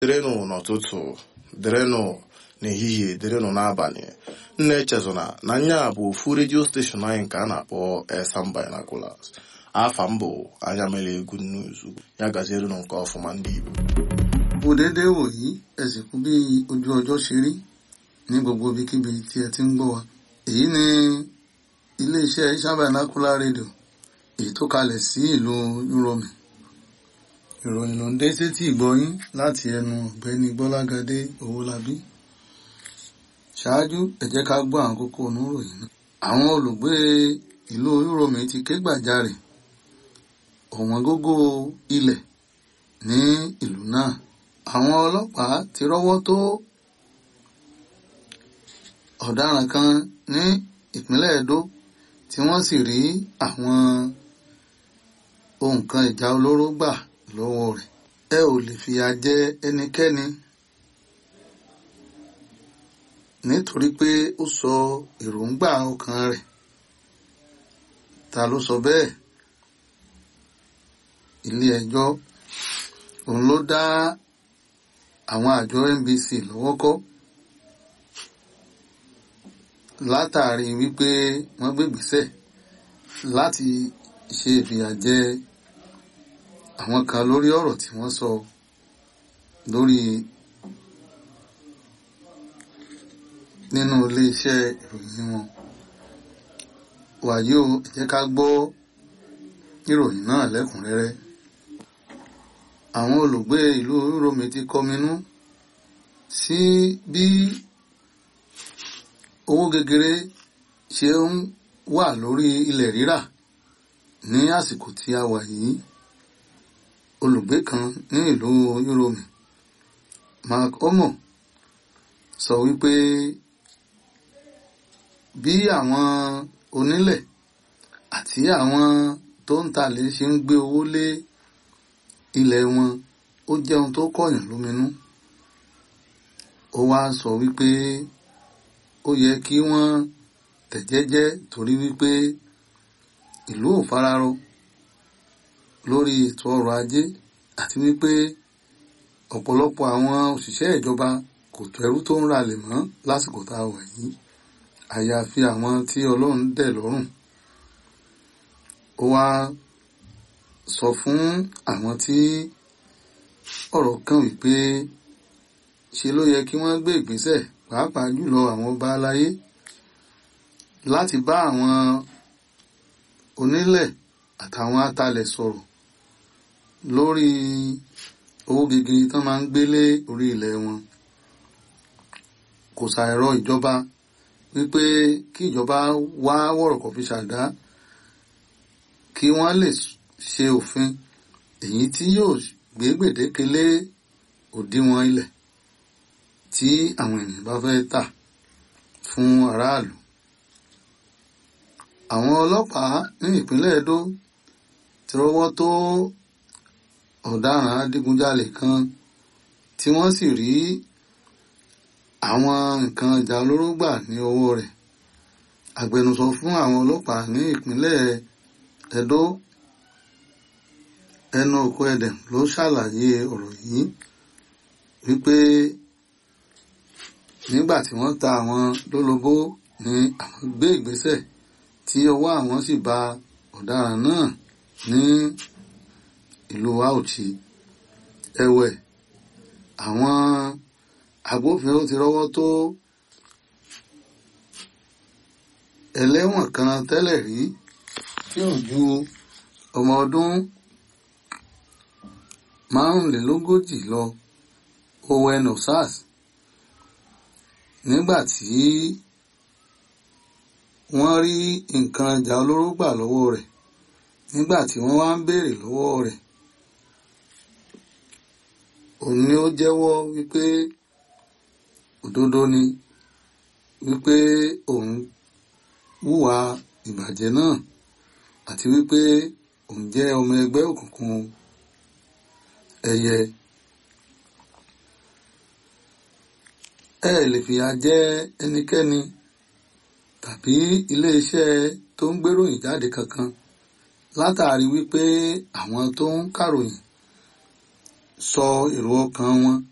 dịrịnụ n'ụtụtụ dịrịnụ n'ehihie dịrịnụ n'abalị nna echezona na nya bụ ofu redio steshọn anyị nke a na-akpọ Esan Binoculars afa m bụ anya mere egwu nnuzu ya gazierunụ nke ọfụma ndị Igbo kò déédéé wòyí ẹ sì kú bí ojú ọjọ́ ṣe rí ní gbogbo ibikíbi tí ẹ ti ń gbọ́ wa èyí ni iléeṣẹ́ Esan Binocular rédíò èyí tó kalẹ̀ sí ìlú Yúròmì ìròyìn ló ń dé sétí ìgbọ́yín láti ẹnu ọ̀gbẹ́ni Gbọ́lágadé Owólabí ṣáájú ẹ jẹ́ ká gbọ́ àwọn kókó oníròyìn náà àwọn olùgbé ìlú Yúròmì ti ké gbàjarè ọ̀wọ́n gógó ilẹ̀ ní ìlú náà àwọn ọlọ́pàá ti rọ́wọ́ tó ọ̀daràn kan ní ìpínlẹ̀ Edo tí wọ́n sì rí àwọn ohun kan ìjà olóró gbà lọ́wọ́ rẹ̀ ẹ ò lè fìyà jẹ ẹnikẹ́ni nítorí pé ó sọ èròǹgbà ọkàn rẹ̀ ta ló sọ bẹ́ẹ̀ ilé ẹjọ́ òun ló dá àwọn àjọ NBC lọ́wọ́ kọ́ látàrí wípé wọ́n gbégbèsẹ̀ láti ṣe ìfìyàjẹ àwọn kan lórí ọ̀rọ̀ tí wọ́n sọ lórí nínú iléeṣẹ́ ìròyìn wọn wàyí o ẹ jẹ́ ká gbọ́ ìròyìn náà lẹ́kùnrẹ́rẹ́ àwọn olùgbé ìlú Yúròmì ti kọminú sí bí owó gegere ṣe ń wà lórí ilẹ̀ rírà ní àsìkò tí a wà yìí olùgbé kan ní ìlú Yúròmì Mark Omo sọ wípé bí àwọn onílẹ̀ àti àwọn tó ń talẹ̀ ṣe ń gbé owó lé ilẹ̀ wọn ó jẹ́ ohun tó kọ̀yàn lóminú ó wá sọ wípé ó yẹ kí wọ́n tẹ̀jẹ́jẹ́ torí wípé ìlú ò fararọ lórí ètò ọrọ̀ ajé àti wípé ọ̀pọ̀lọpọ̀ àwọn òṣìṣẹ́ ìjọba kò tó ẹrú tó ń ralẹ̀ mọ́ lásìkò tá a wà yìí àyàfi àwọn tí Ọlọ́run dẹ̀ lọ́rùn ó wá sọ fún àwọn tí ọ̀rọ̀ kàn wípé ṣe ló yẹ kí wọ́n gbé ìgbésẹ̀ pàápàá jùlọ àwọn ọba aláyé láti bá àwọn onílẹ̀ àtàwọn atalẹ̀ sọ̀rọ̀ lórí owó gegere tán máa ń gbélé orí ilẹ̀ wọn kò ṣàìrọ ìjọba wípé kí ìjọba wá wọ̀rọ̀kọ̀ fi ṣàdá kí wọ́n lè ṣe òfin èyí tí yóò gbé gbèdéke lé òdiwọ̀n ilẹ̀ tí àwọn ènìyàn bá fẹ́ tà fún aráàlú. àwọn ọlọ́pàá ní ìpínlẹ̀ Edo ti rọ́wọ́ tó ọ̀daràn adigunjalè kan tí wọ́n sì rí àwọn nǹkan ìjà olóró gbà ní ọwọ́ rẹ̀ agbẹnusọ fún àwọn ọlọ́pàá ní ìpínlẹ̀ Edo ẹnu òkú ẹdẹm ló ṣàlàyé ọ̀rọ̀ yìí wípé nígbà tí wọ́n ta àwọn lólobó ni àwọn gbé ìgbésẹ̀ tí ọwọ́ àwọn sì ba ọ̀daràn náà ní ìlú Auchi ẹ̀wẹ̀ àwọn agbófinró ti rọ́wọ́ tó ẹlẹ́wọ̀n kan tẹ́lẹ̀ rí tí ò ju ọmọ ọdún márùnlélógójì lọ Owen Osas nígbà tí wọ́n rí nǹkan ìjà olóró gbà lọ́wọ́ rẹ̀ nígbà tí wọ́n wá ń béèrè lọ́wọ́ rẹ̀ òun ni ó jẹ́wọ́ wípé òdodo ni wípé òun hùwà ìbàjẹ́ náà àti wípé òun jẹ́ ọmọ ẹgbẹ́ òkùnkùn ẹyẹ ẹ lè fìyà jẹ ẹnikẹ́ni tàbí iléeṣẹ́ tó ń gbéròyìn jáde kankan látàrí wípé àwọn tó ń kàròyìn sọ èrò ọkàn wọn